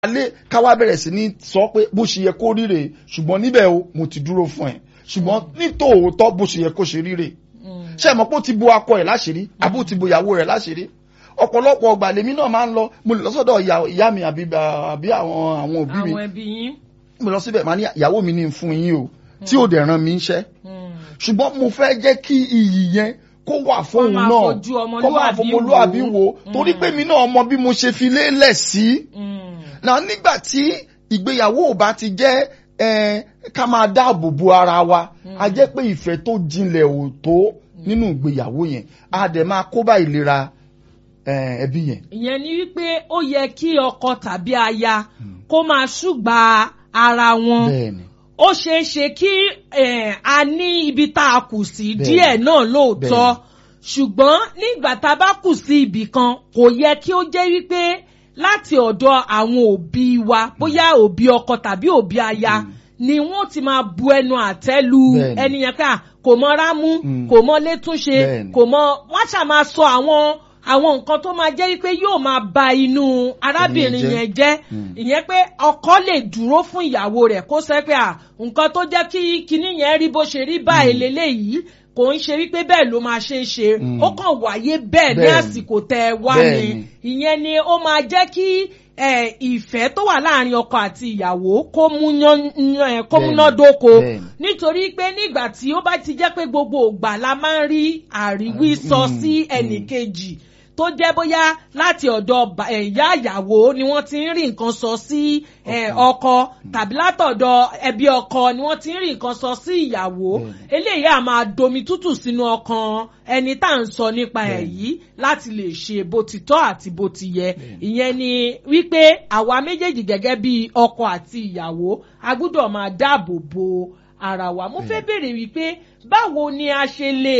alẹ́ káwá bẹ̀rẹ̀ sí ní sọ pé bó ṣe yẹ kó ríre ṣùgbọ́n níbẹ̀ o mo ti dúró fún ẹ ṣùgbọ́n nítòótọ́ bó ṣe yẹ kó ṣe ríre ṣé ẹ mọ̀ pé ó ti bo akọ ẹ̀ láṣìírí àbí ó ti bo ìyàwó rẹ̀ láṣìírí ọ̀pọ̀lọpọ̀ ọgbà lèmi náà máa ń lọ mo lè lọ sọ́dọ̀ ìyá mi àbí àbí àwọn àwọn òbí mi àwọn ẹbí yín. mo lọ síbẹ̀ máa ní ìyàwó mi ní fún yín o tí ò dẹ̀ ràn mí iṣẹ́ ṣùgbọ́n mo fẹ́ jẹ́ kí iyì yẹn kó wà fóun máa náà fojú kó máa ọmọlúwàbí fọmọlúwàbí wò. wo torí pé mi náà mọ bí mo ṣe fi lélẹ̀ sí náà nígbà tí ìgbéyàwó ò bá ti jẹ́ eh, ká máa dáàbò bo ara wa a jẹ́ pé ìfẹ́ tó jinlẹ̀ ò tó nínú ìgbéyàwó yẹn a dẹ̀ máa kó bá ìlera eh, ẹbí yẹn. ìyẹn ni wípé ó yẹ kí ọkọ tàbí aya kó máa ṣùgbà ara wọn bẹ́ẹ̀ni ó ṣeé ṣe kí eh, a ní ibi tá a kù sí Bẹ́ẹ̀ni. díẹ̀ náà lóòótọ́ ṣùgbọ́n nígbà tá a bá kù sí ibì kan kò yẹ kí ó jẹ́ wípé láti ọ̀dọ̀ àwọn òbí wa bóyá òbí ọkọ tàbí òbí aya ni wọ́n ti máa bu ẹnu àtẹ́ lu Bẹ́ẹ̀ni. ẹni yẹn ká kò mọ rámú Mm. kò mọ létúnṣe Bẹ́ẹ̀ni. kò mọ wọ́n ṣáà máa sọ àwọn àwọn nǹkan tó máa jẹ́ wípé yóò máa ba inú arábìnrin jẹ́. yẹn jẹ́ Mm. ìyẹn pé ọkọ lè dúró fún ìyàwó rẹ̀ kó sẹ́ pé à nǹkan tó jẹ́ kí kinní yẹn rí bó ṣe rí báyìí leléyìí kò ń ṣe wípé bẹ́ẹ̀ ló máa ṣe é ṣe Mm. ó kàn wáyé bẹ́ẹ̀ ní Bẹ́ẹ̀ni. àsìkò tẹ́ ẹ wá ni Bẹ́ẹ̀ni. ìyẹn ni ó máa jẹ́ kí eh, ìfẹ́ tó wà láàrin ọkọ àti ìyàwó kó múná- eh, kó Bẹ́ẹ̀ni. múnádóko Bẹ́ẹ̀ni. nítorí pé nígbà tí ó bá ti jẹ́ pé gbogbo ògbà la máa ń rí àríwí sọ Mm, sí mm. ẹnìkejì tó jẹ́ bóyá láti ọ̀dọ̀ bà- eh, ìyá ìyàwó ni wọ́n ti ń rí nǹkan sọ sí eh, ọkọ tàbí látọ̀dọ̀ ẹbí ọkọ ni wọ́n ti ń rí nǹkan sọ sí ìyàwó Bẹ́ẹ̀ni. eléyìí á máa domi tútù sínú ọkàn ẹni tá à ń sọ nípa ẹ̀ Bẹ́ẹ̀ni. yìí láti lè ṣe bó ti tọ́ àti bó ti yẹ ìyẹn ni wípé àwa méjèèjì gẹ́gẹ́ bí ọkọ àti ìyàwó a gbúdọ̀ máa dáàbò bo ara wa mo fẹ́ béèrè wípé báwo ni a ṣe lè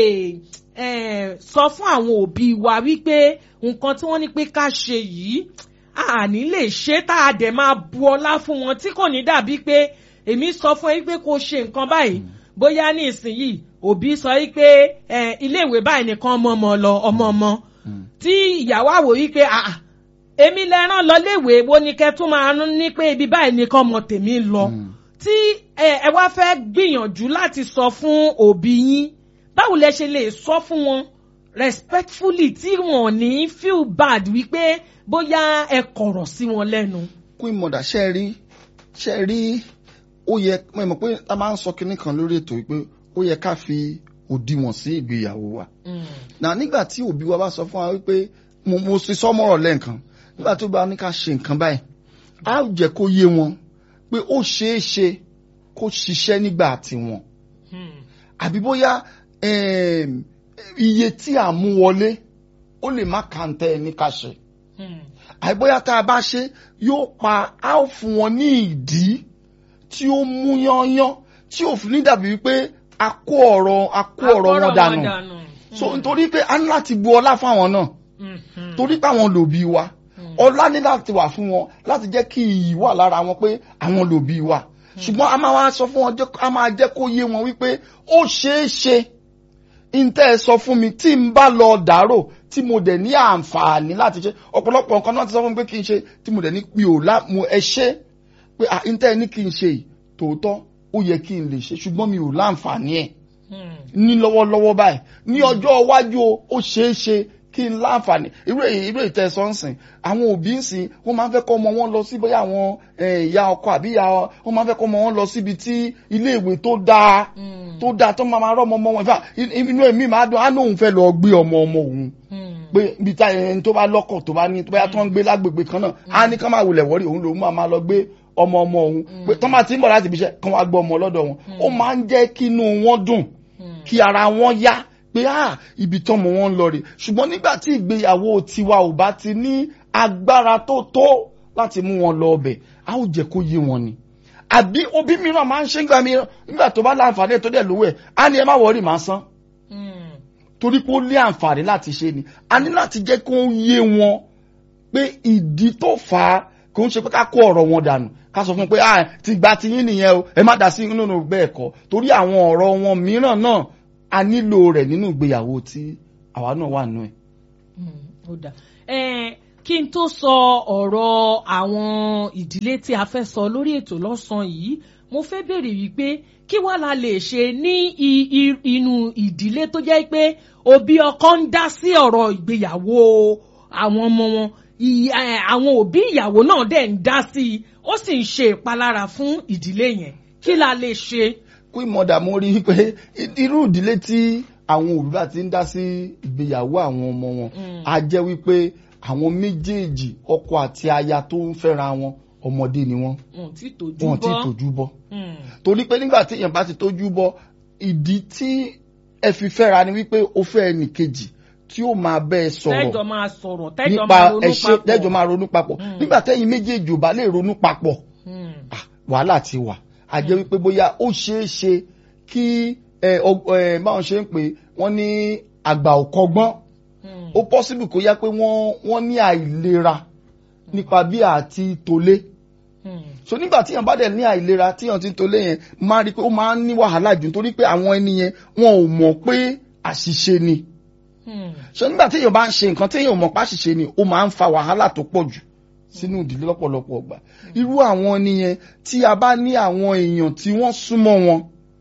eh, sọ fún àwọn òbí wa wípé nǹkan tí wọ́n ní pé ká ṣe yìí àní lè ṣe tá a dẹ̀ máa bu ọlá fún wọn tí kò ní dàbí pé èmi sọ fún ẹ pé kó ṣe nǹkan báyìí bóyá ní ìsinyìí òbí sọ wípé eh, iléèwé báyìí nìkan ọmọ ọmọ lọ ọmọ ọmọ tí ìyàwó àwò wípé àà èmi lẹ rán lọ léèwé wo ni kẹ tún máa rán ní pé ibi báyìí nìkan ọmọ tèmi lọ tí ẹ ẹ wá fẹ́ gbìyànjú láti sọ fún òbí yín báwo lẹ ṣe lè sọ fún wọn respectfully tí wọn ò ní feel bad wípé bóyá ẹ kọ̀rọ̀ sí wọn lẹ́nu. queen mother ṣe rí ṣe rí ó yẹ mo mọ̀ pé a máa ń sọ kinní kan lórí ètò yìí pé ó yẹ ká fi òdiwọ̀n sí ìgbéyàwó wa na nígbà tí òbí wa bá sọ fún wa wípé mo mo sì sọmọrọ lẹ́ǹkan nígbà tó bá ní ká ṣe nǹkan báyìí á jẹ́ kó yé wọn pé ó ṣeé ṣe kó ṣiṣẹ́ nígbà tiwọn àbí bóyá em, iye tí à ń mú wọlé ó lè má kàńtẹ́ ẹ ní ká ṣe àbí bóyá tá a bá ṣe yóò pa á ó fún wọn ní ìdí tí ó mú yányán tí ò fi ní dàbí wípé a kó ọ̀rọ̀ a kó ọ̀rọ̀ wọn dànù so nítorí pé a ní láti bu ọlá fáwọn náà torí pé àwọn lòbí wa ọlá ní láti wà fún wọn láti jẹ́ kí iyì wà lára wọn pé àwọn lòbí wa ṣùgbọ́n a máa wá sọ fún wọn jẹ́- a máa jẹ́ kó yé wọn wípé ó ṣeé ṣe ntẹ́ ẹ sọ fún mi tí n bá lọ dàrò tí mo dẹ̀ ní àǹfààní láti ṣe ọ̀pọ̀lọpọ̀ nǹkan náà ti sọ fún mi pé kí n ṣe tí mo dẹ̀ ní mi ò lá mo ẹ ṣe pé à ntẹ́ ẹ ní kí n ṣe yìí tòótọ́ ó yẹ kí n lè ṣe ṣùgbọ́n mi ò láǹfààní ẹ̀ ní lọ́wọ́lọ́wọ́ báyìí ní ọjọ́ iwájú o, ó ṣeé ṣe kí n láǹfààní irú èyí irú ìtẹ̀sọ́ ń sìn àwọn òbí ń sìn wọ́n máa ń fẹ́ kọ́ ọmọ wọn lọ sí bóyá àwọn eh, ìyá ọkọ àbí ìyá ọ- wọ́n máa ń fẹ́ kọ́ ọmọ wọn lọ síbi tí ilé ìwé tó dáa tó dáa tó máa máa rọ́ ọmọ ọmọ wọn in fact, in- inú èmi máa dùn á lóun fẹ́ lọ gbé ọmọ ọmọ òun pé ibi tá ẹni tó bá lọ́kọ̀ tó bá ní tó bá tó ń gbé lágbègbè kan náà á ní kán máa wulẹ̀ wọ́rí òun lòun máa máa lọ gbé ọmọ ọmọ òun pé tọ́ máa ti ń bọ̀ láti ibi iṣẹ́ kán wá gbọ́ ọmọ lọ́dọ̀ wọn ó máa ń jẹ́ kí inú wọn dùn kí ara wọn yá pé ah ibi tọ́mọ wọn ń lọ rè ṣùgbọ́n nígbà tí ìgbéyàwó tiwa ò bá ti ní agbára tó tó láti mú wọn lọ ọbẹ̀ a ó jẹ́ kó yé wọn ni àbí òbí mìíràn máa ń ṣe ń gbà mìíràn nígbà tó bá láǹfààní tó dẹ̀ lówó ẹ̀ á ní ẹ má wọrí màá san torí pé ó ní àǹfààní láti ṣe ni a ní láti jẹ́ kó yé wọn pé ìdí tó fà á kò ń ṣe pé ká kó ọ̀rọ̀ wọn dànù ká sọ fún un pé ah ti gba ti yín nìyẹn o ẹ má dá sí nínú bẹ́ẹ̀ kọ́ torí àwọn ọ̀rọ̀ wọn mìíràn náà a nílò rẹ̀ nínú ìgbéyàwó tí àwa náà wà nù ẹ̀. ó dà ẹ kí n tó sọ ọ̀rọ̀ àwọn ìdílé tí a fẹ́ sọ lórí ètò lọ́sàn-án yìí mo fẹ́ béèrè wípé kí wàá la lè ṣe ní inú ìdílé tó jẹ́ pé òbí ọkọ ń dá sí ọ̀rọ̀ ìgbéyàwó àwọn ọmọ wọn àwọn òbí ìyàwó náà dẹ̀ ń dá sí i ó sì ń ṣe ìpalára fún ìdílé yẹn kí la lè ṣe. kí mọ̀dà mo rí i pé irú ìdílé tí àwọn òbí bá ti ń dá sí ìgbéyàwó àwọn ọmọ wọn á jẹ́ wípé àwọn méjèèjì ọkọ àti aya tó ń fẹ́ra wọn ọmọdé ni wọ́n wọn ti tójú wọn ti bọ́ tójú bọ́ torí pé nígbà tí èèyàn bá ti tójú bọ́ ìdí tí ẹ fi fẹ́ra ni wípé o fẹ́ ẹnì kejì tí ó máa bẹ́ ẹ sọ̀rọ̀ tẹ́jọ́ máa sọ̀rọ̀ tẹ́jọ́ nípa máa ronú ẹṣẹ papọ̀ tẹ́jọ́ máa ronú papọ̀ nígbà tẹ́yin méjèèjì ò bá lè ronú papọ̀ Hmm. ah, wàhálà ti wà a jẹ́ wípé bóyá ó ṣeé ṣe kí ẹ ọ- ẹ, báwọn ṣe ń pè wọ́n ní àgbà ò kọ́gbọ́n Hmm. ó pọ́sibù kó yá pé wọ́n wọ́n ní àìlera nípa bí àti tolé Hmm. so nígbà tí yàn bá dẹ̀ ní àìlera tí yàn ti ń tolé yẹn máa rí i pé ó máa ń ní wàhálà jù nítorí pé àwọn ẹni yẹn wọn ò mọ̀ pé àṣìṣe ni Hmm. so nígbà tí èèyàn bá ń ṣe nǹkan tí èèyàn ò mọ̀ pé àṣìṣe ni ó máa ń fa wàhálà tó pọ̀ jù sínú ìdílé lọ́pọ̀lọpọ̀ ọgbà irú àwọn nìyẹn tí a bá ní àwọn èèyàn tí wọ́n súnmọ́ wọn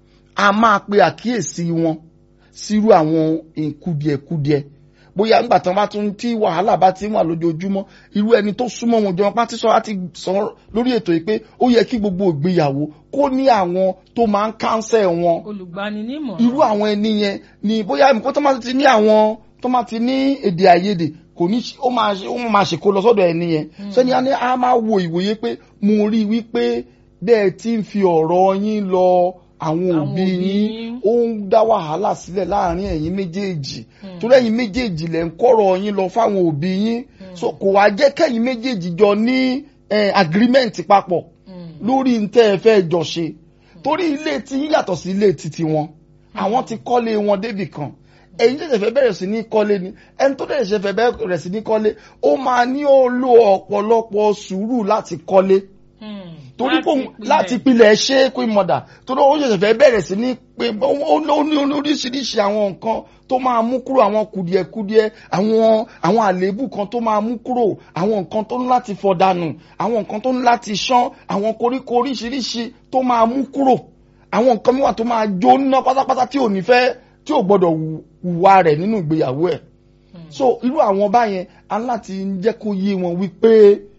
a máa pe àkíyèsí wọn sírú àwọn kùdìẹ̀kùdìẹ̀ bóyá nígbà tí wọ́n bá tún tí wàhálà bá ti ń wà lójoojúmọ́ irú ẹni tó súnmọ́ wọn jọ pátí sọ láti sọ lórí ètò yìí pé ó yẹ kí gbogbo ìgbéyàwó kó ní àwọn tó máa ń kánsẹ̀ wọn olùgbaninímọ̀ràn. irú àwọn ẹni yẹn ni bóyá nǹkan tó máa ti ní àwọn tó máa ti ní èdè àìyedè kò ní ṣe- ó máa ṣe- ó máa ṣèkó lọ sọ́dọ̀ ẹni yẹn sẹ́ni á ní á máa wo ìwòye pé mo rí i wípé bẹ́ẹ̀ tí ń fi ọ̀rọ̀ yín lọ àwọn Àwọn òbí òbí yín yín. ó ń dá wàhálà sílẹ̀ láàrin ẹ̀yin méjèèjì torí ẹ̀yin méjèèjì lẹ̀ ń kọ́rọ̀ yín lọ fáwọn òbí yín so kò wá jẹ́ kẹ́yin méjèèjì jọ ní eh, agreement papọ̀ Hmm. lórí ntẹ́ ẹ fẹ́ jọ ṣe torí ilé tí yín yàtọ̀ sí ilé títí wọn àwọn ti kọ́lé wọn débì kan ẹ̀yin tẹ̀sẹ̀ fẹ́ bẹ̀rẹ̀ sí ní kọ́lé ni ẹni tó tẹ̀sẹ̀ fẹ́ bẹ̀rẹ̀ sí ní kọ́lé ó máa ní ó lo ọ̀pọ̀lọpọ̀ sùúrù láti kọ́lé Hmm. torí pé òun- pilẹ̀. láti pilẹ̀ ṣe é pé mọ̀dà torí ó ṣẹ̀ṣẹ̀ fẹ́ bẹ̀rẹ̀ sí ní pé ó ó ní oríṣiríṣi àwọn nǹkan tó máa mú kúrò àwọn kùdìẹ̀kudiẹ àwọn àwọn àléébù kan tó máa mú kúrò àwọn nǹkan tó ní láti fọ̀ dànù àwọn nǹkan tó ní láti ṣán àwọn koríko oríṣiríṣi tó máa mú kúrò àwọn nǹkan mìíràn tó máa jóná pátápátá tí ò ní fẹ́ tí ò gbọ́dọ̀ hù- hùwà rẹ̀ nínú ìgbéyàwó ẹ̀ so irú àwọn báyẹn a ní láti jẹ́ kó yé wọn wípé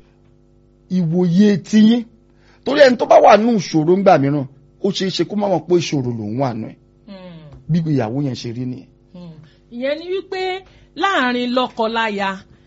ìwòye tiyín torí ẹni tó bá wà nù ìṣòro ńgbà mìíràn ó ṣeé ṣe kó má mọ̀ pé ìṣòro lòun wà nù ẹ̀ Hmm. bí ìgbéyàwó yẹn ṣe rí nìyẹn. Hmm. ìyẹn ni wípé láàrin lọ́kọláya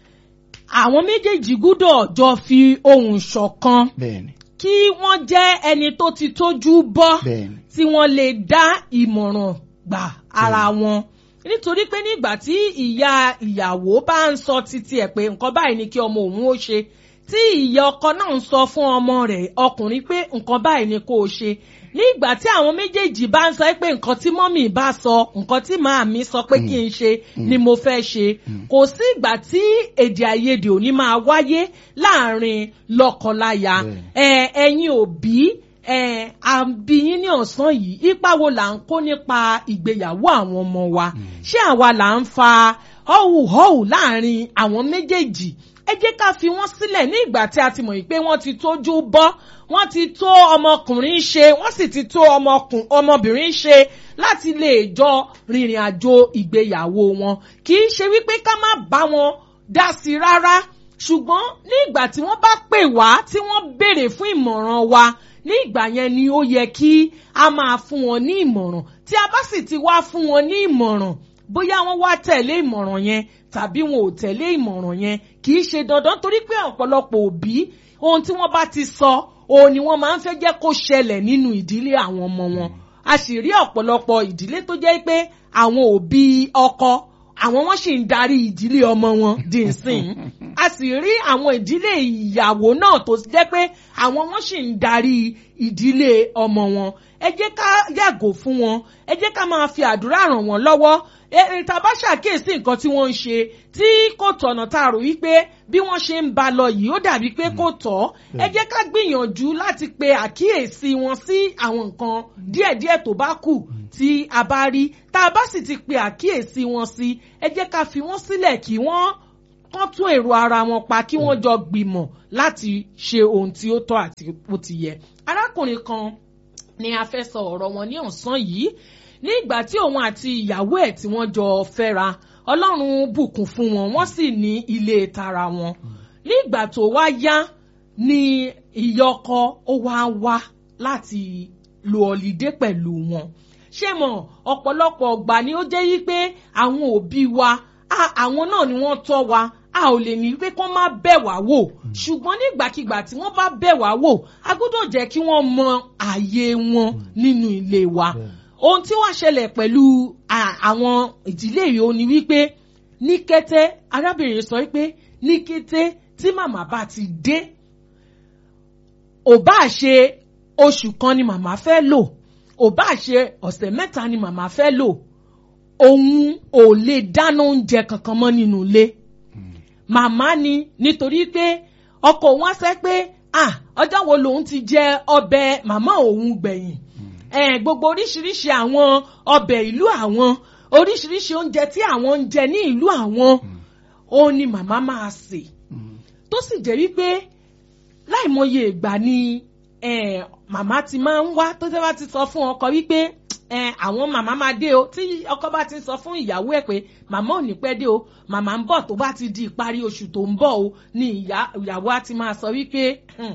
àwọn méjèèjì gbúdọ̀ jọ fi ohùn ṣọ̀kan bẹ́ẹ̀ni kí wọ́n jẹ́ ẹni tó ti tójú bọ́ bẹ́ẹ̀ni tí wọ́n lè dá ìmọ̀ràn gbà ara wọn nítorí pé nígbà tí ìyá ìyàwó bá ń sọ títí ẹ̀ pé nǹkan báyìí ni kí ọmọ òun ó ṣe tí ìyá ọkọ náà ń sọ fún ọmọ rẹ̀ ọkùnrin pé nǹkan báyìí ni kó o ṣe nígbà tí àwọn méjèèjì bá ń sọ pé nǹkan tí mọ́mì bá sọ nǹkan tí màámi sọ pé kí n ṣe ni mo fẹ́ ṣe kò sí ìgbà tí èdè àìyedè ò ní máa wáyé láàrin lọ́kọláya ẹ ẹ̀yin òbí ẹ àbí yín ní ọ̀sán yìí ipa wo là ń kó nípa ìgbéyàwó àwọn ọmọ wa ṣé àwa là ń fa họ́wùhọ́wù láàrin àwọn méjèèjì ẹ jẹ́ ká fi wọ́n sílẹ̀ ní ìgbà tí a ti mọ̀ yìí pé wọ́n ti tójú bọ́ wọ́n ti tó ọmọkùnrin ṣe wọ́n sì ti tó ọmọkùn- ọmọbìnrin ṣe láti lè jọ rìnrìn àjò ìgbéyàwó wọn kì í ṣe wípé ká má bá wọn dá sí i rárá ṣùgbọ́n ní ìgbà tí wọ́n bá pè wá tí wọ́n béèrè fún ìmọ̀ràn wa ní ìgbà yẹn ni ó yẹ kí a máa fún wọn ní ìmọ̀ràn tí a bá sì ti wá fún wọn ní ìmọ̀ràn bóyá wọ́n wá tẹ̀lé ìmọ̀ràn yẹn tàbí wọn ò tẹ̀lé ìmọ̀ràn yẹn kì í ṣe dandan torí pé ọ̀pọ̀lọpọ̀ òbí ohun tí wọ́n bá ti sọ òun ni wọ́n máa ń fẹ́ jẹ́ kó ṣẹlẹ̀ nínú ìdílé àwọn ọmọ wọn a sì rí ọ̀pọ̀lọpọ̀ ìdílé tó jẹ́ pé àwọn òbí ọkọ àwọn wọn sì ń darí ìdílé ọmọ wọn di ìsìn a sì rí àwọn ìdílé ìyàwó náà tó jẹ́ pé àwọn wọn sì ń darí ìdílé ọmọ wọn ẹ jẹ́ ká yàgò fún wọn ẹ jẹ́ ká máa fi àdúrà ràn wọ́n lọ́wọ́ ẹ tá a bá ṣàkíyèsí nǹkan tí wọ́n ń ṣe tí kò tọ̀nà tá a rò wípé bí wọ́n ṣe ń ba lọ yìí ó dàbí pé kò tọ́ ẹ jẹ́ ká gbìyànjú láti pe àkíyèsí wọn sí àwọn nǹkan díẹ̀díẹ̀ tó bá kù tí a bá rí tá a bá sì ti pe àkíyèsí wọn sí ẹ jẹ́ ká fi wọ́n sílẹ̀ kí wọ́n kán tún èrò ara wọn pa kí wọ́n jọ gbìmọ̀ láti ṣe ohun tí ó tọ́ àti bó ti yẹ. arákùnrin kan ni a fẹ́ sọ ọ̀rọ̀ wọn ní ọ̀sán yìí ní ìgbà tí òun àti ìyàwó ẹ̀ tí wọ́n jọ fẹ́ra ọlọ́run bùkún fún wọn wọ́n sì ní ilé tara wọn ní ìgbà tó wá yá ni ìyọkọ ó wá wá láti lo ọ̀lídé pẹ̀lú wọn ṣé mọ̀ ọ̀pọ̀lọpọ̀ ọgbà ni ó jẹ́ yí pé àwọn òbí wa àwọn náà ni wọ́n tọ́ wa a ò lè ní pé kó má bẹ̀ wá wò ṣùgbọ́n nígbàkigbà tí wọ́n bá bẹ̀ wá wò a gbọ́dọ̀ jẹ́ kí wọ́n mọ ààyè wọn nínú ilé wa ohun tí wàá ṣẹlẹ̀ pẹ̀lú àwọn ìdílé yìí ó ní wípé ní kété arábìnrin sọ wípé ní kété tí màmá bá ti dé ò bá ṣe oṣù kan ni màmá fẹ́ lò ò bá ṣe ọ̀sẹ̀ mẹ́ta ni màmá fẹ́ lò òun ò lè dáná oúnjẹ kankan mọ́ nínú ilé màmá ni nítorí pé ọkọ òun á sẹ́ pé ah ọjọ́ wo lòun ti jẹ ọbẹ̀ màmá òun gbẹ̀yìn eh, gbogbo oríṣiríṣi àwọn ọbẹ̀ ìlú àwọn oríṣiríṣi oúnjẹ tí àwọn ń jẹ ní ìlú àwọn òun ni màmá máa sè tó sì jẹ́ wípé láìmọye ìgbà ni màmá ti máa ń wá tó tẹ́ bá ti sọ fún ọkọ wípé àwọn màmá máa dé o tí ọkọ bá ti sọ fún ìyàwó ẹ̀ pé màmá ò ní pẹ́ dé o màmá ń bọ̀ tó bá ti di ìparí oṣù tó ń bọ̀ o ni ìyàwó á ti máa sọ wípé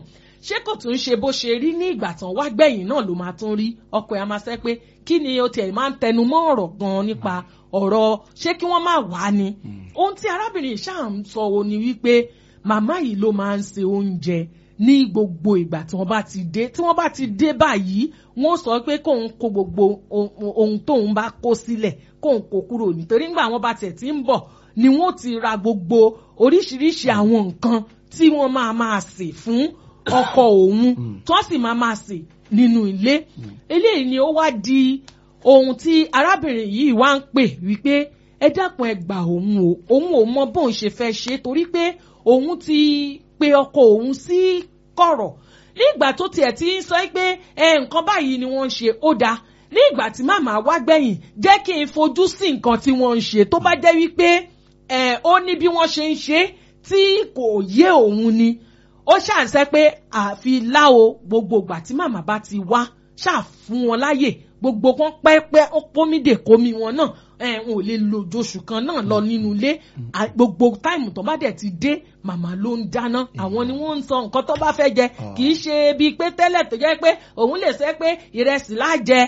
ṣé kò tún ṣe bó ṣe rí ní ìgbà tán wá gbẹ̀yìn náà ló máa tún rí ọkọ ẹ̀ á máa sẹ́ pé kí ni o tiẹ̀ máa ń tẹnu mọ́ ọ̀rọ̀ gan-an nípa ọ̀rọ̀ ṣé kí wọ́n máa wá ni ohun tí arábìnrin ṣáà ń sọ o ni wípé màmá yìí ló máa ń se oúnjẹ ní gbogbo ìgbà tí wọ́n bá ti dé tí wọ́n bá ti dé báyìí wọ́n sọ pé kóun kó gbogbo ohun tóun bá kó sílẹ̀ kóun kó kúrò nítorí nígbà wọ́n bá tiẹ̀ ti ń bọ̀ ni wọ́n ti ra gbogbo oríṣiríṣi àwọn nǹkan tí wọ́n máa máa sè fún ọkọ òun tí wọ́n sì máa máa sè nínú ilé eléyìí ni ó wá di ohun tí arábìnrin yìí wá ń pè wípé ẹ dákun ẹ gbà òun o òun ò mọ bóun ṣe fẹ́ ṣe torí pé òun ti pe ọkọ òun sí kọ̀rọ̀ nígbà tó tiẹ̀ ti ń sọ pé ẹ nǹkan báyìí ni wọ́n ń ṣe ó dáa ní ìgbà tí màmá wá gbẹ̀yìn jẹ́ kí n fojú sí nǹkan tí wọ́n ń ṣe tó bá jẹ́ wípé ẹ ó ní bí wọ́n ṣe ń ṣe tí kò yé òun ni ó ṣàǹsẹ́ pé àfi láwo gbogbo ìgbà tí màmá bá ti wá ṣáà fún wọn láyè gbogbo wọn pẹ́pẹ́ ó pómìdè kómi wọn náà ẹ̀ n ò lè lo oṣù kan náà lọ nínú ilé gbogbo táìmù tó bá dẹ̀ ti dé màmá ló ń dáná àwọn ni wọ́n ń sọ nǹkan tó bá fẹ́ jẹ kì í ṣe bíi pé tẹ́lẹ̀ tó jẹ́ pé òun lè sẹ́ pé ìrẹsì lájẹ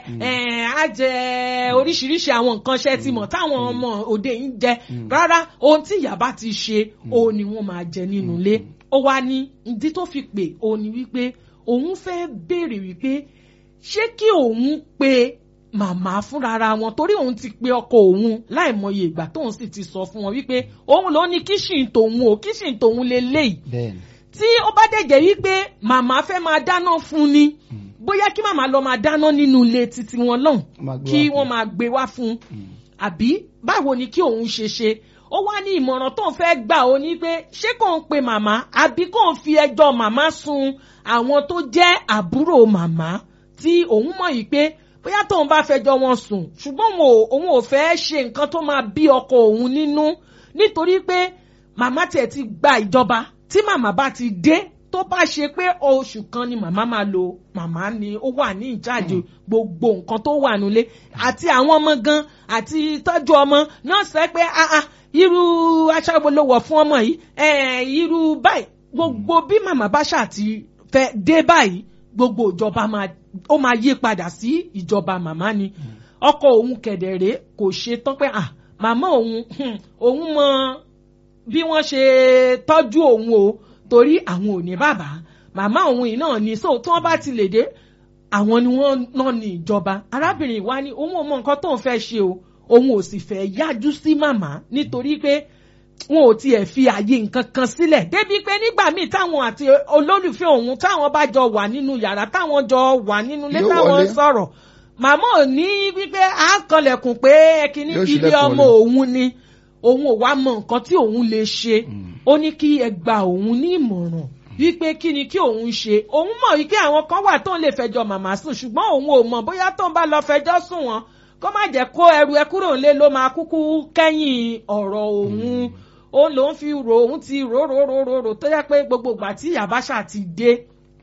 á jẹ oríṣiríṣi àwọn nǹkan ṣẹ́ ti mọ̀ táwọn ọmọ òde yìí ń jẹ rárá ohun tí ìyá bá ti ṣe òun ni wọ́n máa jẹ nínú ilé ó wá ní ìdí tó fi pè òun ni wípé òun fẹ́ béèrè wípé ṣé kí òun pe màmá fúnra wọn torí òun ti pe ọkọ òun láìmọye ìgbà tóun sì ti sọ fún wọn wípé òun ló ní kíṣìn tòun o kíṣìn tòun lè léyìí tí ó bá dẹ̀jẹ̀ wípé màmá fẹ́ máa dáná fún ni bóyá kí màmá lọ máa dáná nínú ilé títí wọn lọ́hùn kí wọ́n máa gbé wá fún àbí báwo ni kí òun ṣe ṣe ó wá ní ìmọ̀ràn tó ń fẹ́ gbà ó ní pé ṣé kò ń pe màmá àbí kò ń fi ẹjọ́ màmá sun àwọn tó jẹ́ àbúrò màmá tí òun mọ̀ yìí pé bóyá tóun bá fẹjọ́ wọn sùn ṣùgbọ́n òun ò fẹ́ ṣe nǹkan tó máa bí ọkọ òun nínú nítorí pé màmá tiẹ̀ ti gba ìjọba tí màmá bá ti dé tó bá ṣe pé oṣù kan ni màmá máa lò màmá ni ó wà ní ìjáde gbogbo nǹkan tó wà nílé àti àwọn ọmọ gan àti tọ́jú ọmọ náà sẹ́ pé irú aṣọ wo ló wọ̀ fún ọmọ yìí irú báyìí gbogbo bí màmá bá ṣàti fẹ́ dé báyìí gbogbo ìjọba máa ó máa yí padà sí ìjọba màmá ni ọkọ òun kẹ̀dẹ̀rẹ́ kò ṣe tán pé à màmá òun òun mọ bí wọ́n ṣe tọ́jú òun o torí àwọn ò ní bàbá màmá òun yìí náà ni so tí wọ́n bá ti lè dé àwọn ni wọ́n náà ní ìjọba arábìnrin wa ni òun ò mọ nǹkan tóun fẹ́ ṣe o òun ò sì fẹ́ yájú sí màmá nítorí pé wọn ò tiẹ̀ fi àyè nǹkan kan sílẹ̀ débi pé nígbà míì táwọn àti olólùfẹ́ òun táwọn bá jọ wà nínú yàrá táwọn jọ wà nínú ilé táwọn sọ̀rọ̀ màmá ò ní wípé à ń kanlẹ̀kùn pé kíní ilé ọmọ òun ni òun ò wá mọ nǹkan tí òun lè ṣe ó ní kí ẹ gba òun ní ìmọ̀ràn wípé kí ni kí òun ṣe òun mọ̀ wípé àwọn kan wà tó ń lè fẹjọ́ màmá sùn ṣùgbọ́n òun ò mọ̀ bóyá tó ń bá lọ fẹjọ́ sùn wọn kó má jẹ́ kó ẹrù ẹ kúrò nílé ló máa kúkú kẹ́yìn ọ̀rọ̀ òun òun lòún fi rò òun ti rò rò rò rò rò tó yẹ pé gbogbo ìgbà tí yàbáṣà ti dé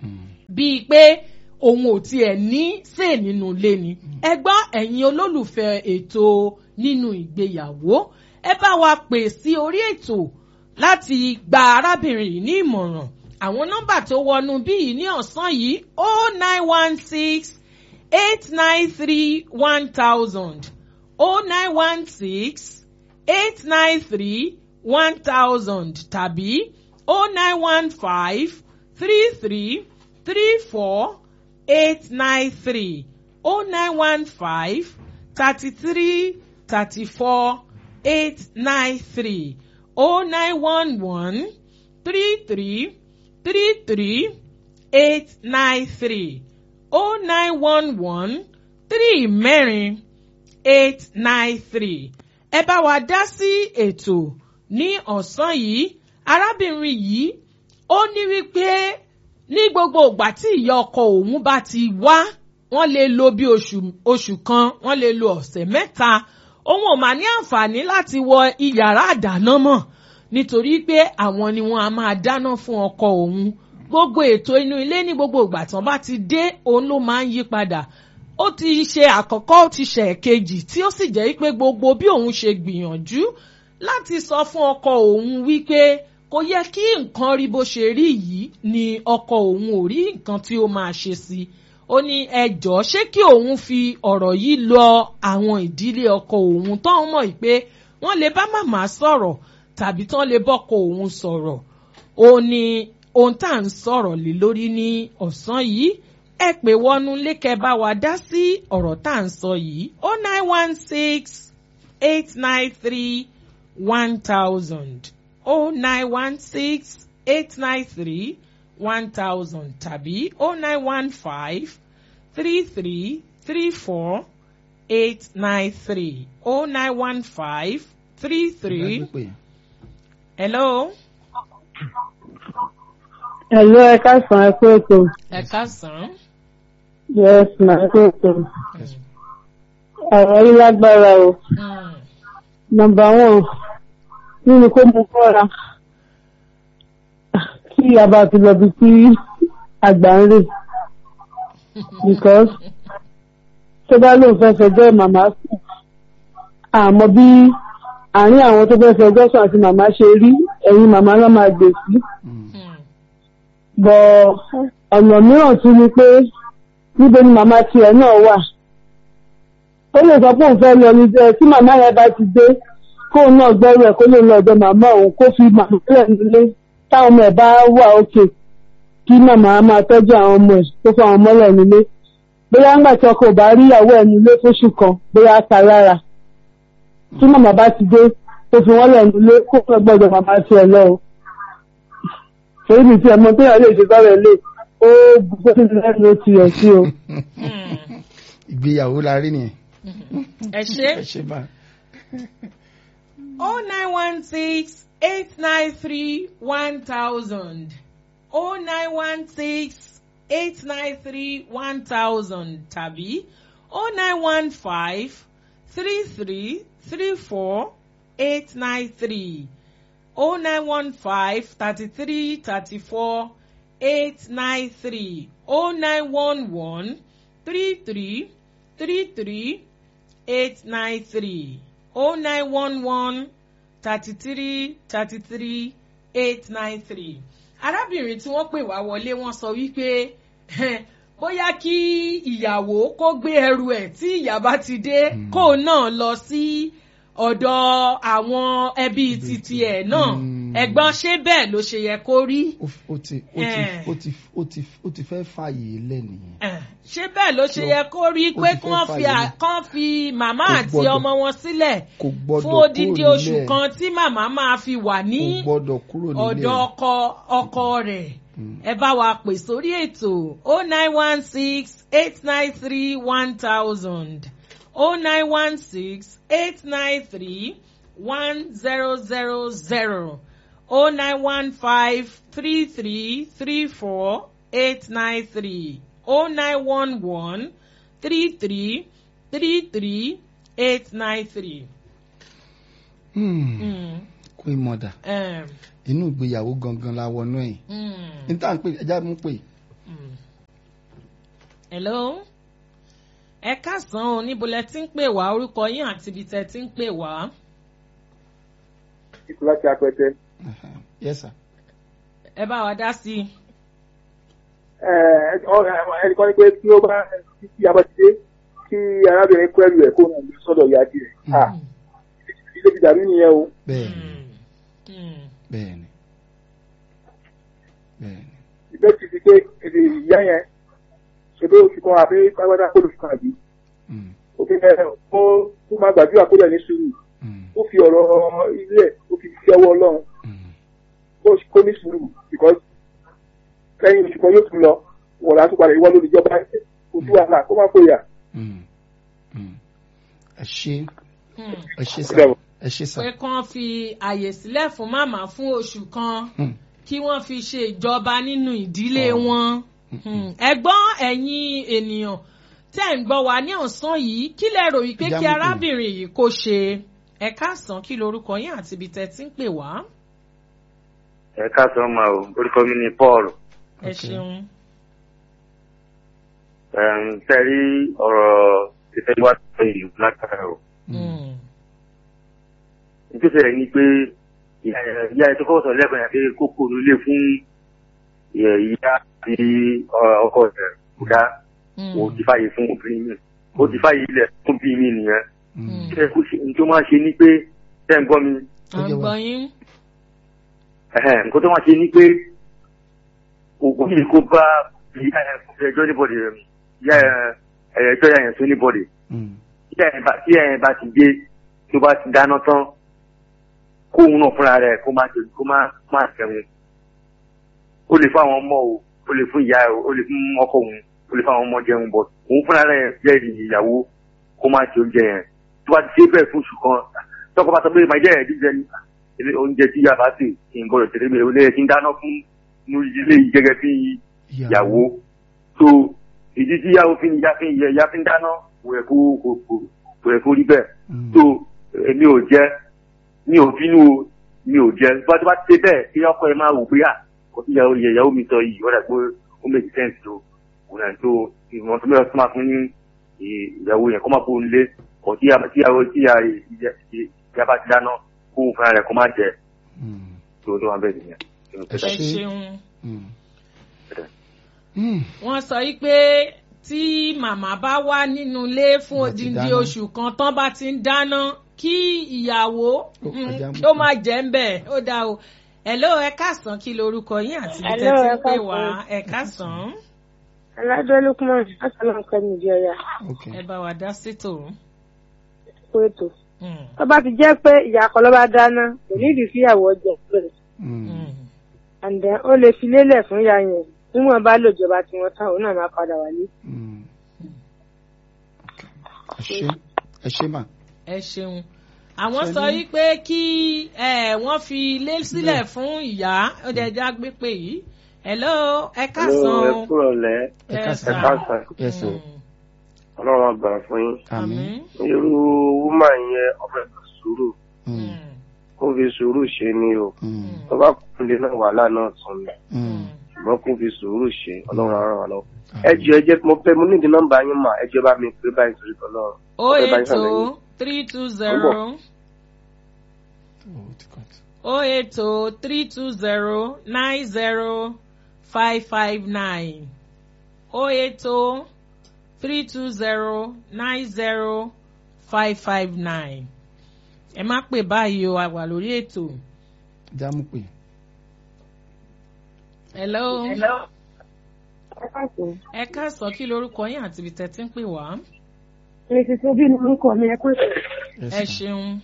bíi pé òun ò tiẹ̀ ní sè nínú ilé ni ẹ gbọ́ ẹ̀yin olólùfẹ́ ètò nínú ìgbéyàwó ẹ bá wa pè sí orí ètò láti gba arábìnrin yìí ní ìmọ̀ràn àwọn nọ́mbà tó wọnú bíi ní ọ̀sán yìí o nine one six eight nine three one thousand o nine one six eight nine three one thousand tàbí o nine one five three three three four eight nine three o nine one five thirty three thirty four eight nine three o nine one one three three three three eight nine three o nine one one three mẹ́rin eight nine three ẹ bá wa dá sí ètò ní ọ̀sán yìí arábìnrin yìí ó ní wípé ní gbogbo ìgbà tí ìyá ọkọ òun bá ti wá wọ́n lè lo bí oṣù oṣù kan wọ́n lè lo ọ̀sẹ̀ mẹ́ta òun ò mà ní àǹfààní láti wọ iyàrá àdáná mọ́ nítorí pé àwọn ni wọ́n á máa dáná fún ọkọ òun gbogbo ètò inú ilé ní gbogbo ìgbà tán bá ti dé òun ló máa ń yí padà ó ti ṣe àkọ́kọ́ ó ti ṣe ẹ̀kejì tí ó sì jẹ́ pé gbogbo bí òun ṣe gbìyànjú láti sọ fún ọkọ òun wípé kò yẹ kí nǹkan rí bó ṣe rí yìí ni ọkọ òun ò rí nǹkan tí ó máa ṣe sí i ó ní ẹjọ́ ṣé kí òun fi ọ̀rọ̀ yìí lọ àwọn ìdílé ọkọ òun tó ń mọ̀ pé wọ́n lè bá màmá sọ̀rọ̀ tàbí tán lè bọ́kọ òun sọ̀rọ̀ ó ní ohun tá à ń sọ̀rọ̀ lé lórí ní ọ̀sán yìí ẹ pè wọnú lékẹ́ bá wa dá sí ọ̀rọ̀ tá à ń sọ yìí ó nine one six eight nine three one thousand ó nine one six eight nine three one thousand tàbí ó nine one five three three three four eight nine three ó nine one five three three. hello. Hello, ẹ káàsán ẹ kú ètò. ẹ káàsán. Yes, ma ẹ kú ètò. Ọ̀rọ̀ yìí lágbára o. Nọmba one, nínú kó mú kọ́ra. Kí a bá ti lọ bí tí àgbà ń rè. Because tó bá lóun fẹ́ fẹjọ́ màmá sùn. Àmọ́ bí àárín àwọn tó fẹ́ fẹjọ́ sùn àti màmá ṣe rí, ẹ̀yin màmá náà máa gbè sí bọ̀ ọ̀nà mìíràn tún ni pé níbo ni màmá tiẹ̀ náà wà. ó lè sọ pé òun fẹ́ lọ ní jẹ́ tí màmá yẹn bá ti dé kóun náà gbẹ́rù ẹ̀ kó lè lọ ọ̀dọ̀ màmá òun kó fi màmá lẹ̀ nílé táwọn ọmọ ẹ̀ bá wà òkè kí màmá máa tọ́jú àwọn ọmọ ẹ̀ tó fún àwọn ọmọ rẹ̀ nílé. bóyá ńgbà tí ọkọ ò bá rí ìyàwó ẹ̀ nílé fóṣù kan bóyá á ta lára. tí màmá bá ti dé tó fi wọ́n lẹ̀ nílé kó fẹ́ gbọ́dọ̀ màmá tiẹ̀ lọ o torí mi tí ọmọ téèyàn lè ṣe sọ́rọ̀ ilé ó gbogbo tí lẹ́nu ló ti yẹ̀ sí o. ìgbéyàwó la rí nìyẹn. ẹ ṣe. ẹ ṣe bá. o nine one six eight nine three one thousand o nine one six eight nine three one thousand tàbí o nine one five three three three four eight nine three. 0915 33 34 893 0911 33 33 893 0911 33 33 893. arábìnrin tí wọ́n pè wá wọlé wọ́n sọ wípé bóyá kí ìyàwó kó gbé ẹrù ẹ̀ tí ìyá bá ti dé kó náà lọ sí. Si ọ̀dọ̀ àwọn ẹbí titi ẹ̀ náà ẹ̀gbọ́n ṣé bẹ́ẹ̀ ló ṣe yẹ kó rí. ó ti ó ti ó ti ó ti ó ti fẹ́ fààyè lẹ́nìyẹn. ṣé bẹ́ẹ̀ ló ṣe yẹ kó rí pé kán fi kán fi màmá àti ọmọ wọn sílẹ̀ fún odidi oṣù kan tí màmá máa fi wà ní ọ̀dọ̀ ọkọ ọkọ rẹ̀ ẹ bá wa pè sórí ètò o nine one six eight nine three one thousand. 0916 893 1000 0915 33 34 893 0911 33 33 893. kò queen mother Em, inú ìgbéyàwó gangan la wọnú ẹ̀ mm, ní tá à ń pè ẹja mú pè mm. hello ẹ káàsán o níbo lẹ ti ń pè wá orúkọ yín àti ibi tẹ ti ń pè wá. Ìtura ti apẹtẹ. Aha. yes sir. ẹ bá wa dá sí i. Ẹnìkan ní pé tí ó bá tí a bá ti dé kí arábìnrin kú ẹrù ẹ̀ kó náà lọ sọ́dọ̀ ìyá díẹ̀. Mm. Ilé ti dàbí nìyẹn o. bẹ́ẹ̀ ni Mm, mm. bẹ́ẹ̀ ni bẹ́ẹ̀ ni Ìbẹ́ ti di pé èdè ìyá yẹn ṣe pé oṣù kan àbí pápátá kó lóṣù kan àbí. Mm, Òfin ẹ̀ ó ó máa gbàdúrà kó dẹ̀ ní sùúrù. mm, Ó fi ọ̀rọ̀ ilé ẹ̀ ó fi fi ọwọ́ Ọlọ́run mm. kó kó ní sùúrù because lẹ́yìn oṣù kan yóò tún lọ wọ̀ látún padà ìwọ lóríjọba kò sí wàhálà kó má fòyà. Mm, mm. ẹ ṣe Mm. ẹ ṣe sá Bravo. ẹ ṣe sá pé kán fi àyè sílẹ̀ fún màmá fún oṣù kan Mm, kí wọ́n fi ṣe ìjọba nínú ìdílé Oh. wọn. mm, Hmm, ẹ̀gbọ́n ẹ̀yin ènìyàn tẹ́ ń gbọ́ wa ní ọ̀sán yìí kí lẹ rò wípé Ìyá kí mi pè. arábìnrin yìí kó ṣe ẹ káàsán kí lorúkọ yín àti ibi tẹ́ ti ń pè wá. ẹ káàsán máa o orúkọ mi ni paul ẹ Okay. ṣeun. tẹ́rí ọ̀rọ̀ ìfẹ́ wá sí ìlú lákàrà o Hmm, nítorí rẹ̀ ni pé ìyá ẹ̀- ìyá ẹ̀ tó kọ́ sọ lẹ́kọ̀ọ́ yẹn pé kókó nílé fún ìyá ìyá àti ọ- ọkọ rẹ̀ kò dá hmm, o ti fàyè fún obìnrin mi o ti fàyè ilẹ̀ fún bí mi nìyẹn mm. ṣé kó ṣe ní tó máa ṣe ni pé ṣé ń gbọ́ mi à ń gbọ́ yín. ẹ̀hẹ́n, nǹkan tó máa ṣe ni pé ògùn yìí kó bá ìyá ẹ̀ fún ẹjọ́ níbọ̀dì rẹ̀ mi ìyá ẹ̀ ẹjọ́ yẹn fún níbọ̀dì Mm, tí ẹ̀ bá tí ẹ̀ bá ti dé tó bá ti dáná tán kóun náà fúnra rẹ̀ kó má ṣe kó má má ṣẹ̀wọ̀n ó lè fún àwọn ọmọ o ó lè fún ìyá o ó lè fún ọkọ òun ó lè fún àwọn ọmọ jẹun bọ̀ òun fúnra rẹ̀ jẹ́ ìyàwó kó má ṣe oúnjẹ yẹn tó bá ti ṣe bẹ́ẹ̀ fún oṣù kan tọkọ bá sọ pé màá jẹ́ ẹ̀ jíjẹ ní ilé oúnjẹ tí ìyá bá sè kí n gbọ́dọ̀ tẹ̀lé mi ò lè kí n dáná fún inú ilé yìí gẹ́gẹ́ bí ìyàwó tó ìdí tí ìyàwó fi ń ìyá fi ń ìyá fi ń dáná kò yẹ kó kò kò kò yẹ kó rí bẹ́ẹ̀ Mm, tó èmi ò jẹ́ mi ò bínú o mi ò jẹ́ bá tó bá ti ṣe bẹ́ẹ̀ kí ọkọ ẹ máa wò pé à kò sí ìyàwó ìyàwó mi sọ yìí ó dà pé ó make sense tó kò náà tó ìwọ̀n tó mẹ́rin tó máa fún ìyàwó yẹn kó má kó nílé kò tí ìyàwó tí ìyá bá ti dáná kó fúnra rẹ̀ kó má jẹ mm, tó tó wà bẹ́ẹ̀ nìyẹn. Ẹ ẹ ṣé. ṣeun. mm. Mm, wọ́n sọ yí pé tí màmá bá wà nínú ilé fún Bá ti odindi dáná. oṣù kan tán bá ti ń dáná kí ìyàwó Ó, mm, ẹja mú kí ó kan. máa jẹ́ ń bẹ̀ ó dáa o. hello ẹ káàsán kí lorúkọ yín àti ibi Hello, tẹ́ ti ẹ ń pè wá káàsán. ẹ káàsán aládé lukman asalaam kẹmi ìjọya okay. ẹ bá wa dá sétò. fún ètò Mm, tó bá ti jẹ́ pé ìyá kan ló bá dáná kò ní ìdí sí ìyàwó ọjà pẹ̀lú Mm, mm. and then ó lè fi lélẹ̀ fún ìyá yẹn níwọ̀n bá lòjọba tí wọ́n tán òun náà máa padà wálé. mm. Okay. ẹ ṣé ẹ ṣé mà. ẹ ṣeun àwọn Ṣe sọ ní- wípé kí ẹ, wọ́n fi ilé sílẹ̀ fún ìyá ó dẹ̀ já gbé pé yìí hello ẹ káàsán ẹ o. kúrò lẹ́ ẹ Yes, káàsán. sir. káàsán yes sir. Mm, ọlọ́run àgbà fún yín. àmín. irú wúmà yẹn ọbẹ̀ sùúrù Mm, mm, kó fi sùúrù ṣe ni o mm, tó bá kún lé náà wàhálà náà tún ni mm. ṣùgbọ́n kó fi sùúrù ṣe ọlọ́run á ràn wá lọ́wọ́. ẹ Àmín. jọ ẹ jẹ́ mo fẹ́ mo nídìí nọ́mbà yín mà ẹ jẹ́ bá mi pé báyìí torí kan náà. o Ọbẹ̀ bá ń eight ṣàlàyé. o three two zero Oh, ti cut. o eight o three two zero nine zero five five nine o eight o three two zero nine zero five five nine ẹ má pè báyìí o a wà lórí ètò. jámù pé. hello. káàkiri ẹ káàsán kí lorúkọ yín àti ibi tẹ́ ti ń pè wá. mi ti tó bí ní orúkọ mi ẹ kó ètò. Yes, ẹ ma'am. ṣeun.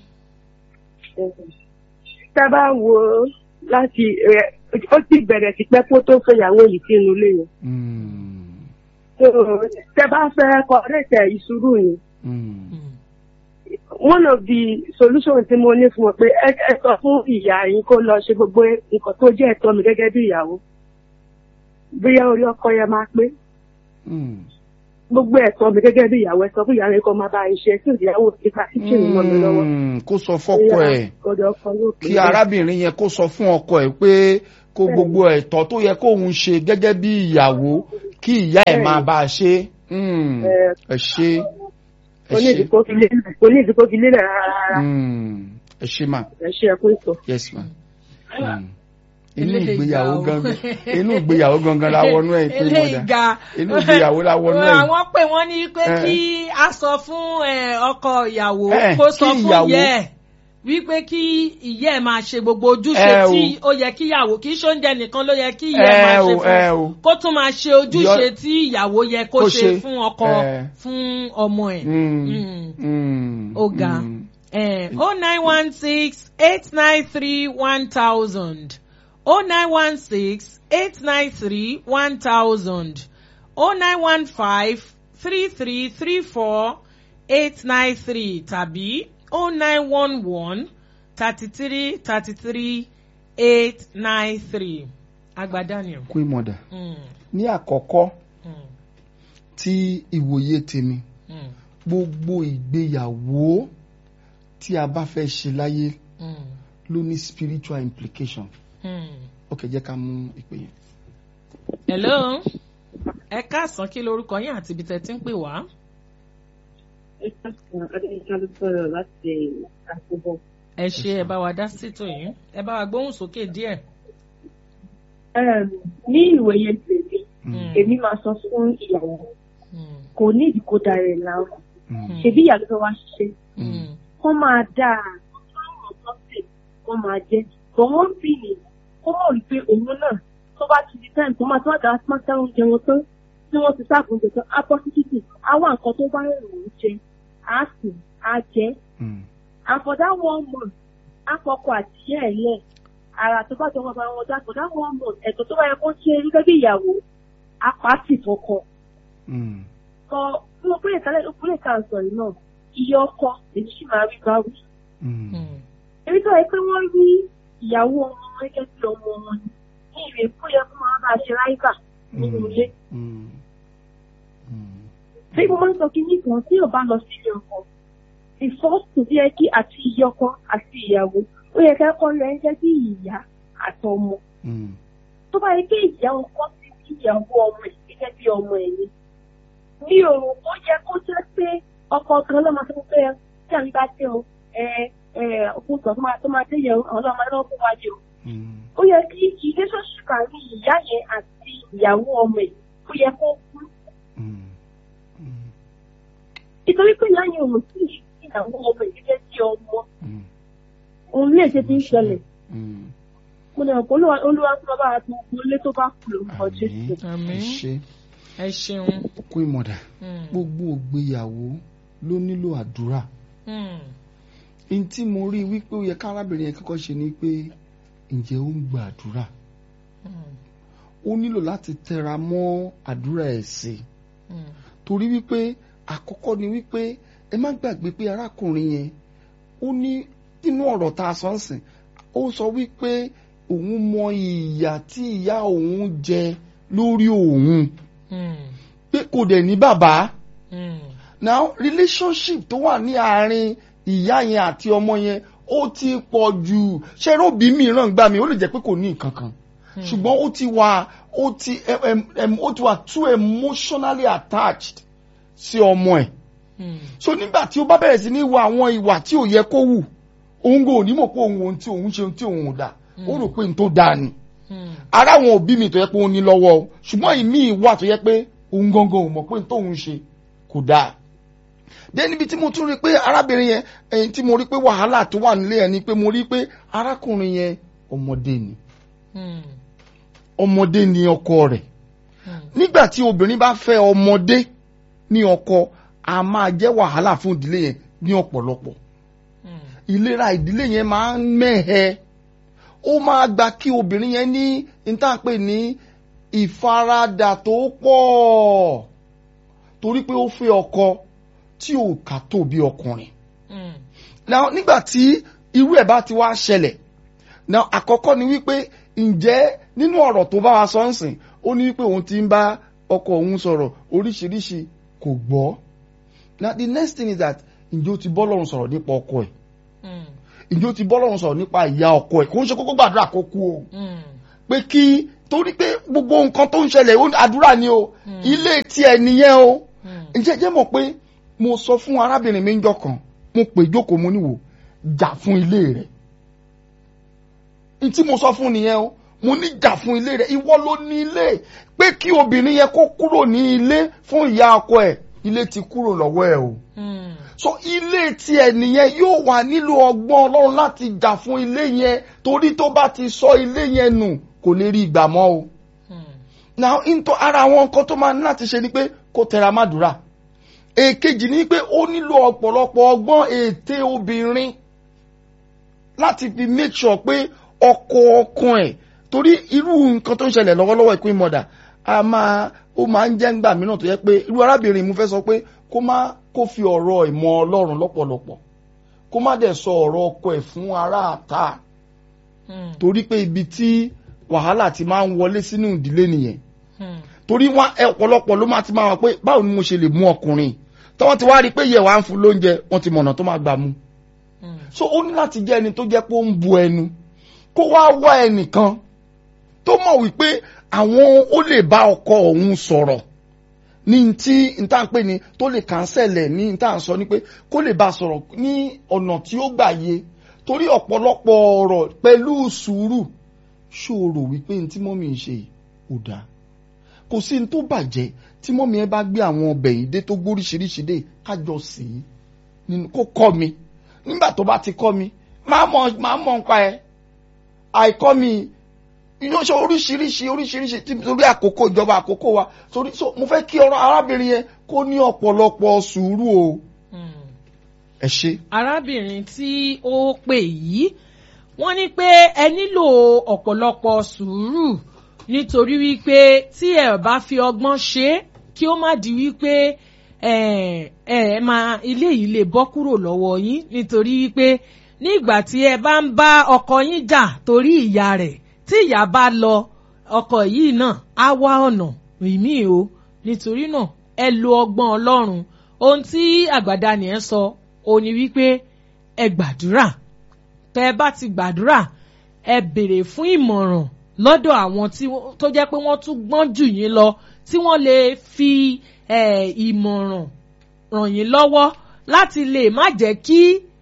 tá a bá wo láti ẹ, ó ti bẹ̀rẹ̀ sí pẹ́ kó tó fẹ́yàwó yìí sínú ilé yẹn. Mm, So, tẹ bá fẹ́ kọ́rẹ́tẹ̀ ìṣúrù yìí mm, one of the solutions tí mo ní fún wọn pé ẹ ẹ sọ fún ìyá yín kó lọ ṣe gbogbo nǹkan tó jẹ́ ẹ̀tọ́ mi gẹ́gẹ́ bí ìyàwó bóyá orí ọkọ yẹn máa pé mm. gbogbo ẹ̀tọ́ mi gẹ́gẹ́ bí ìyàwó ẹ sọ fún ìyá rẹ kó máa bá iṣẹ́ tí ìyàwó ti ká kíchìn mọ́ mi lọ́wọ́. Mm, kó sọ fọ́kọ ẹ̀ ọ̀dọ̀ ọkọ yóò pè kí é. arábìnrin yẹn kó sọ fún ọkọ ẹ̀ pé kó gbogbo ẹ̀tọ́ tó yẹ kóun ṣe gẹ́gẹ́ bí ìyàwó kí ìyá ẹ̀ máa bá a ṣe Mm, Ẹ. ẹ ṣe ẹ kò ní ṣe ìdíkó fi lélẹ̀ kò ní ìdíkó fi lélẹ̀ rárá Mm, ẹ ṣe mà ẹ ṣe ẹkú ìtọ. yes ma. Mm. inú Eléyìí ìgbéyàwó ga o. gangan inú ìgbéyàwó gangan la wọnú ẹ̀ pé eléyìí mọ̀dà ga inú ìgbéyàwó la wọnú ẹ̀. àwọn pè wọ́n ní pé Eh. kí a sọ fún eh, ọkọ ìyàwó Eh, kó sọ kí fún ìyàwó- ìyá ẹ̀ wípé kí ìyá ẹ̀ máa ṣe gbogbo ojúṣe Eh, o. tí ó yẹ kí ìyàwó kì í ṣe oúnjẹ nìkan ló yẹ kí ìyá ẹ̀ máa ẹ ṣe o ẹ fún o. kó tún máa ṣe ojúṣe Yọ- tí ìyàwó yẹ kó kó ṣe ṣe. fún ọkọ Eh. fún ọmọ ẹ̀. Mm, Mm. mm, ó ga mm. oh nine one six eight nine three one thousand oh nine one six eight nine three one thousand oh nine one five three three three four eight nine three tàbí oh nine one one thirty three thirty three eight nine three agbadaniel. queen mother Mm, ní àkọ́kọ́ mm, tí ìwòye tèmi mm, gbogbo ìgbéyàwó tí a bá fẹ́ ṣe láyé mm, ló ní spiritual implication mm. ok jẹ́ ká mú ìpè yẹn. hello ẹ káàsán kí lorúkọ yín àti ibi tẹ́ ti ń pè wá. ẹ káàsán adéyínká ló sọ̀rọ̀ láti àkóbọ̀. ẹ ṣe ẹ bá wa dá sítò yìí ẹ bá wa gbóhùn sókè díẹ̀. ní ìwòye tèmi Mm, èmi máa sọ fún ìyàwó Mm, kò ní ìdíkó dára ẹ̀ láwọn mm, ṣebí ìyá ló fẹ́ wá ṣiṣẹ́ mm, kó máa dáa fáwọn ọ̀sẹ̀ kó máa jẹ́ bọ̀ wọ́n bì ní kó mọ̀ rí pé òun náà tó bá ti di time tó máa tó àgbà máa tẹ́ oúnjẹ wọn tán tí wọ́n ti sáàbù oúnjẹ tán á bọ́ sí títì á wá nǹkan tó bá rẹ̀ òun jẹ á sì á jẹ́ mm, and for that one month á fọkọ àtìyẹ́ ẹ̀ lẹ̀ ara tó bá jọmọ bá wọn dá for that one month ẹ̀tọ́ tó bá yẹ kó ṣe gẹ́gẹ́ bí ìyàwó á pàtì fọkọ mm, kọ fún ọ pé ìtàlẹ́ ìpínlẹ̀ kan sọ yìí náà iye ọkọ èyí sì máa rí báwí mm, mm, èyí tó yẹ pé wọ́n rí ìyàwó ọmọ wọn gẹ́gẹ́ bí ọmọ wọn ni ní ìwé kó yẹ kó máa bá a ṣe ráìbà nínú ilé mm, mm. bí mo máa ń sọ kí ní kan tí ò bá lọ sí ilé ọkọ ìfọ́sùn bí ẹ kí àti iye ọkọ àti ìyàwó ó yẹ ká kọ́ rẹ̀ ń jẹ́ bí ìyá àtọmọ Mm, tó bá yẹ kí ìyá ọkọ ti bí ìyàwó ọmọ ẹ̀ gẹ́gẹ́ bí ọmọ ẹ̀ ni mi ò rò ó yẹ kó jẹ́ pé ọkọ kan ló máa sọ pé tí àmì bá tẹ o ẹ ẹ òkun sọ tó máa tó máa tẹ yẹ o àwọn ọlọ́mọ náà fún wa jẹ o mm, ó yẹ kí relationship àárín ìyá yẹn àti ìyàwó ọmọ ẹ̀ ó yẹ kó kú mm, mm, nítorí pé ìyá yẹn ò sí ìyàwó ọmọ ẹ̀ gẹ́gẹ́ bí ọmọ mm, òun lè ṣe ti ń ṣẹlẹ̀ mm. mo lè rò pé olúwa olúwa tó bá bá a tó gbogbo ilé tó bá kú lórúkọ jésù. Àmín. ẹ ṣe ẹ ṣeun. queen mother Mm, gbogbo ìgbéyàwó ló nílò àdúrà mm, n tí mo rí wípé ó yẹ kárábìnrin yẹn kọ́kọ́ ṣe ni pé ǹjẹ́ ó ń gba àdúrà mm, ó nílò láti tẹra mọ́ àdúrà ẹ̀ sí i mm, torí wípé àkọ́kọ́ ni wípé ẹ má gbàgbé pé arákùnrin yẹn ó ní nínú ọ̀rọ̀ tá a sọ ń sìn ó sọ wípé òun mọ ìyà tí ìyá òun jẹ lórí òun mm, pé kò dẹ̀ ní bàbá mm, now relationship tó wà ní àárín ìyá yẹn àti ọmọ yẹn ó ti pọ̀ jù ṣé róbì mìíràn gbà mí ó lè jẹ́ pé kò ní nǹkan kan ṣùgbọ́n ó ti wà ó ti em, em, em, ó ti wà too emotionally attached sí ọmọ ẹ̀ mm, so nígbà tí ó bá bẹ̀rẹ̀ sí ní wo àwọn ìwà tí ò yẹ kó wù òun kò ní mọ̀ pé òun ohun tí òun ṣe ohun tí òun ò dà ó rò pé n tó dáa ni mm, ara àwọn òbí mi tó yẹ pé ó ní lọ́wọ́ o ṣùgbọ́n ìmí ìwà tó yẹ pé òun gangan ò mọ̀ pé n tóun ṣe kò dáa dé níbi tí mo tún rí pé arábìnrin yẹn ẹyin tí mo rí pé wàhálà tó wà nílé ẹ ni pé mo rí pé arákùnrin yẹn ọmọdé ni mm, ọmọdé ni ọkọ rẹ̀ mm, nígbà tí obìnrin bá fẹ́ ọmọdé ní ọkọ a máa jẹ́ wàhálà fún ìdílé yẹn ní ọ̀pọ̀lọpọ̀ mm, ìlera ìdílé yẹn máa ń mẹ́hẹ ó máa gba kí obìnrin yẹn ní ìtànpè ní ìfaradà tó pọ̀ torí pé ó fẹ́ ọkọ tí ò kà tó bí ọkùnrin mm, now nígbà tí irú ẹ̀ bá ti wá ṣẹlẹ̀ now àkọ́kọ́ ni wípé ǹjẹ́ nínú ọ̀rọ̀ tó bá wa sọ ń sìn ó ní wípé òun ti ń bá ọkọ òun sọ̀rọ̀ oríṣiríṣi kò gbọ́ now the next thing is that ǹjẹ́ o ti bọ́ lọ́run sọ̀rọ̀ nípa ọkọ ẹ̀ Mm. ǹjẹ́ o ti bọ́ lọ́run sọ̀rọ̀ nípa ìyá ọkọ ẹ̀ kò ń ṣe kókó gbàdúrà kó kú o Mm. pé kí torí pé gbogbo nǹkan tó ń ṣẹlẹ̀ ó- àdúrà ni o ilé tiẹ̀ nìyẹn o Mm. ǹjẹ́ jẹ́ mọ̀ pé mo sọ fún arábìnrin mi ńjọ́ kan mo pè jókòó mo níwò jà fún ilé rẹ̀ n tí mo sọ fún nìyẹn o mo ní jà fún ilé rẹ̀ ìwọ ló ní ilé pé kí obìnrin yẹn kó kúrò ní ilé fún ìyá ọkọ ẹ̀ ilé ti kúrò lọ́wọ́ ẹ̀ o Mm. so ilé tiẹ̀ nìyẹn yóò wà nílò ọgbọ́n ọlọ́run láti jà fún ilé yẹn torí tó bá ti sọ ilé yẹn nù kò lè rí ìgbà mọ́ o Mm. now into ara àwọn nǹkan tó máa ní láti ṣe ni pé kó tẹra mádùúrà èkejì ni pé ó nílò ọ̀pọ̀lọpọ̀ ọgbọ́n ète obìnrin láti fi make sure pé ọkọ ọkàn ẹ̀ torí irú nǹkan tó ń ṣẹlẹ̀ lọ́wọ́lọ́wọ́ ìpín mọ̀dà a máa ó máa ń jẹ́ ńgbà mìíràn tó yẹ pé irú arábìnrin mo fẹ́ sọ pé kó má kó fi ọ̀rọ̀ ìmọ̀ ọlọ́run lọ́pọ̀lọpọ̀ kó má dẹ̀ sọ ọ̀rọ̀ ọkọ ẹ̀ fún ará àta Mm. torí pé ibi tí wàhálà ti máa ń wọlé sínú ìdílé nìyẹn Mm. torí wọn ẹ ọ̀pọ̀lọpọ̀ ló máa ti máa wà pé báwo ni mo ṣe lè mú ọkùnrin tọ́wọ́n ti wá rí i pé yẹ̀ wá ń fún lóúnjẹ wọ́n ti mọ̀nà tó máa gbà mú Mm. so ó ní láti jẹ́ ẹni tó jẹ́ pé ó ń bu ẹnu kó wá wá ẹnìkan tó mọ̀ wípé àwọn ó lè bá ọkọ òun sọ̀rọ̀ ní tí n tá à ń pè ní tó lè kàńsẹ̀lẹ̀ ní n tá à ń sọ ní pé kó lè bá a sọ̀rọ̀ ní ọ̀nà tí ó gbà yé torí ọ̀pọ̀lọpọ̀ ọ̀rọ̀ pẹ̀lú sùúrù ṣòro wípé n tí mọ́mí ń ṣe yìí ò dáa kò sí ní tó bàjẹ́ tí mọ́mí ẹ bá gbé àwọn ọbẹ̀ yìí dé tó gbóríṣiríṣi dé kájọ sí i nínú kó kọ́ mi nígbà tó bá ti kọ́ mi máa mọ̀ máa mọ̀ nípa ẹ àìkọ́ mi inú ṣe oríṣiríṣi oríṣiríṣi tí torí àkókò ìjọba àkókò wa torí so mo fẹ́ kí ọ̀rọ̀ arábìnrin yẹn kó ní ọ̀pọ̀lọpọ̀ sùúrù o Mm. ẹ ṣe. arábìnrin tí ó pè yìí wọ́n ní pé ẹ nílò ọ̀pọ̀lọpọ̀ sùúrù nítorí wípé tí ẹ bá fi ọgbọ́n ṣe é kí ó má di wípé ẹ ẹ máa ilé yìí lè bọ́ kúrò lọ́wọ́ yín nítorí wípé ní ìgbà tí ẹ bá ń bá ọkọ yín jà torí ìyá rẹ̀ tí ìyá bá lọ ọkọ yìí náà á wá ọ̀nà ìmí o nítorí náà ẹ lo ọgbọ́n ọlọ́run ohun tí àgbàdá nìyẹn sọ ó ní wípé ẹ gbàdúrà tẹ ẹ bá ti gbàdúrà ẹ béèrè fún ìmọ̀ràn lọ́dọ̀ àwọn tí wọ́n- tó jẹ́ pé wọ́n tún gbọ́n jù yín lọ tí wọ́n lè fi eh, ìmọ̀ràn ràn yín lọ́wọ́ láti lè má jẹ́ kí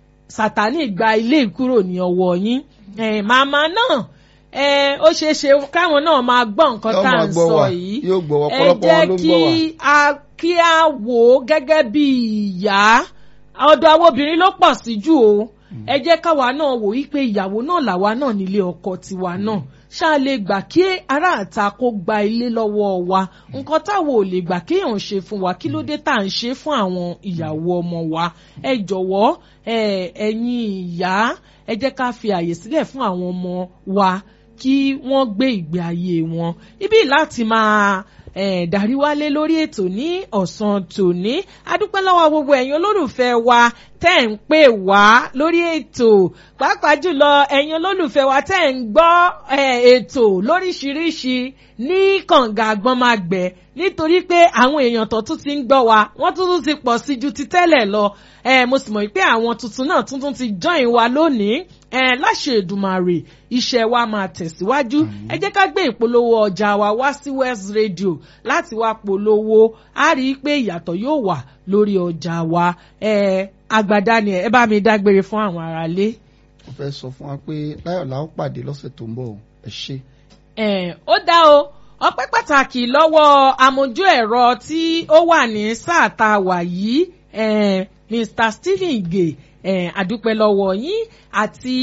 sátánì gba ilé kúrò ní ọwọ́ yín Eh, màmá náà eh, ó ṣeé ṣe káwọn náà máa gbọ́ nǹkan Yóò tá à máa ń gbọ́ sọ wa, yìí yóò gbọ́ wa, ẹ ọ̀pọ̀lọpọ̀ jẹ́ wọn ló ń kí gbọ́ wa. a kí a wò ó gẹ́gẹ́ bí ìyá ọ̀dọ̀ àwọn obìnrin ló pọ̀ sí jù o ẹ jẹ́ káwa náà wò wípé ìyàwó náà làwa náà nílé ọkọ tiwa náà ṣáà lè gbà kí aráàta kó gba ilé lọ́wọ́ wa nǹkan táwọn ò lè gbà kéèyàn ṣe fún wa kí ló dé tá à ń ṣe fún àwọn ìyàwó ọmọ wa ẹ jọ̀wọ́ ẹ ẹ̀yin ìyá ẹ jẹ́ ká fi àyè sílẹ̀ fún àwọn ọmọ wa kí wọ́n gbé ìgbé ayé wọn ibi láti máa eh, darí wálé lórí ètò ní ọ̀sán tòní adúpẹ́ lọ́wọ́ gbogbo ẹ̀yin olólùfẹ́ wa tẹ́ ń pè wá lórí ètò pàápàá jùlọ ẹ̀yin olólùfẹ́ wa tẹ́ ń gbọ́ eh, ètò lóríṣiríṣi ní kànga àgbọ̀nmágbẹ̀ nítorí pé àwọn èèyàn tó tún ti ń gbọ́ wa wọ́n tún tún ti pọ̀ sí ju ti tẹ́lẹ̀ lọ eh, mo sì mọ̀ pé àwọn tuntun náà tuntun ti join wa lónìí eh, láṣẹ Èdùmàrè iṣẹ́ wa máa tẹ̀síwájú ẹ jẹ́ ká gbé ìpolówó ọjà wa wá sí West Radio láti wá polówó a rí i pé ìyàtọ̀ yóò wà lórí ọjà wa eh, àgbàdá ni ẹ bá mi dágbére fún àwọn aráalé. mo fẹ́ sọ fún wa pé láyọ̀ la ó pàdé lọ́sẹ̀ tó ń bọ̀ o. ẹ ṣe. Eh, ó dá o ọpẹ́ pàtàkì lọ́wọ́ amójú ẹ̀rọ tí ó wà ní sáà tá a wà yìí eh, Mr Stephen Ige eh, àdúpẹ́ lọ́wọ́ yín àti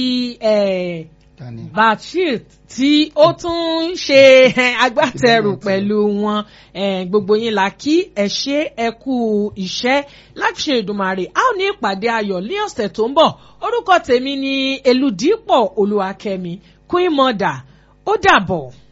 eh, Dani. Bashir tí ó tún ń ṣe eh, agbátẹrù pẹ̀lú wọn eh, gbogbo yín la kí ẹ ṣe ẹ kú iṣẹ́ láti ṣe Èdùmàrè a ó ní ìpàdé ayọ̀ ní ọ̀sẹ̀ tó ń bọ̀ orúkọ tèmi ni Elúdípọ̀ Olúwakẹ́mi Queen Mother ó dàbọ̀.